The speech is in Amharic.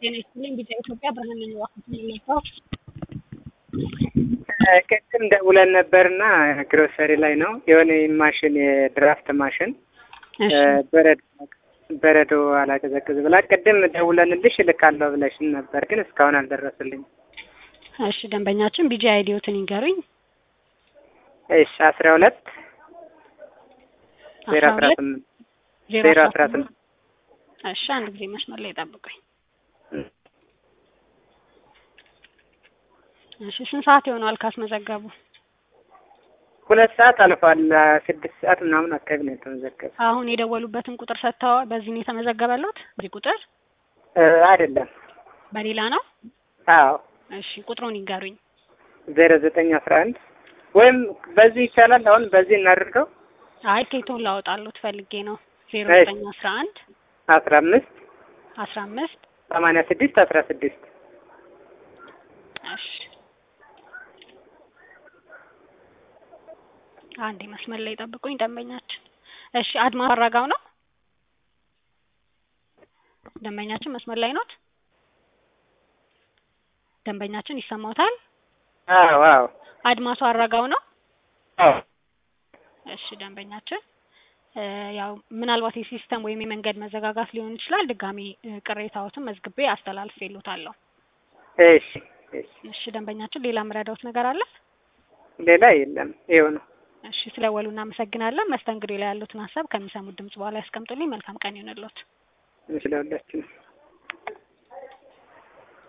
ጤና ይስጥልኝ ቢጫ ኢትዮጵያ ብርሃን ነኝ ዋክት የሚመጣው ቅድም ደውለን ነበርና ግሮሰሪ ላይ ነው የሆነ ማሽን የድራፍት ማሽን በረዶ በረዶ አላቀዘቅዝ ብላ ቅድም ደውለንልሽ እልካለሁ ብለሽን ነበር፣ ግን እስካሁን አልደረሱልኝ። እሺ ደንበኛችን ቢጂ አይዲዮትን ይንገሩኝ። እሺ አስራ ሁለት ዜሮ አስራ ስምንት ዜሮ አስራ ስምንት እሺ አንድ ጊዜ መስመር ላይ ጠብቁኝ። እሺ ስንት ሰዓት ይሆነዋል ካስመዘገቡ? ሁለት ሰዓት አልፏል። ስድስት ሰዓት ምናምን አካባቢ ነው የተመዘገበ። አሁን የደወሉበትን ቁጥር ሰጥተዋል። በዚህ ነው የተመዘገበለት? በዚህ ቁጥር አይደለም፣ በሌላ ነው? አዎ እሺ ቁጥሩን ይንገሩኝ። ዜሮ ዘጠኝ አስራ አንድ ወይም በዚህ ይቻላል። አሁን በዚህ እናድርገው። አይ ኬቶን ላወጣሉት ፈልጌ ነው። ዜሮ እሺ። ዘጠኝ አስራ አንድ አስራ አምስት አስራ አምስት ሰማንያ ስድስት አስራ ስድስት እሺ አንዴ መስመር ላይ ጠብቁኝ ደንበኛችን። እሺ አድማ አራጋው ነው ደንበኛችን መስመር ላይ ኖት? ደንበኛችን ይሰማዎታል? አዎ አዎ አድማሱ አራጋው ነው? አዎ እሺ ደንበኛችን እ ያው ምናልባት የሲስተም ወይም የመንገድ መዘጋጋት ሊሆን ይችላል። ድጋሚ እ ቅሬታዎትን መዝግቤ አስተላልፌልዎታለሁ። እሺ እሺ። እሺ ደንበኛችን ሌላ የምረዳዎት ነገር አለ? ሌላ የለም። ይኸው ነው። እሺ ስለወሉ እናመሰግናለን። መስተንግዶ ላይ ያሉትን ሀሳብ ከሚሰሙት ድምጽ በኋላ ያስቀምጡልኝ። መልካም ቀን ይሁንልዎት። ስለሁላችንም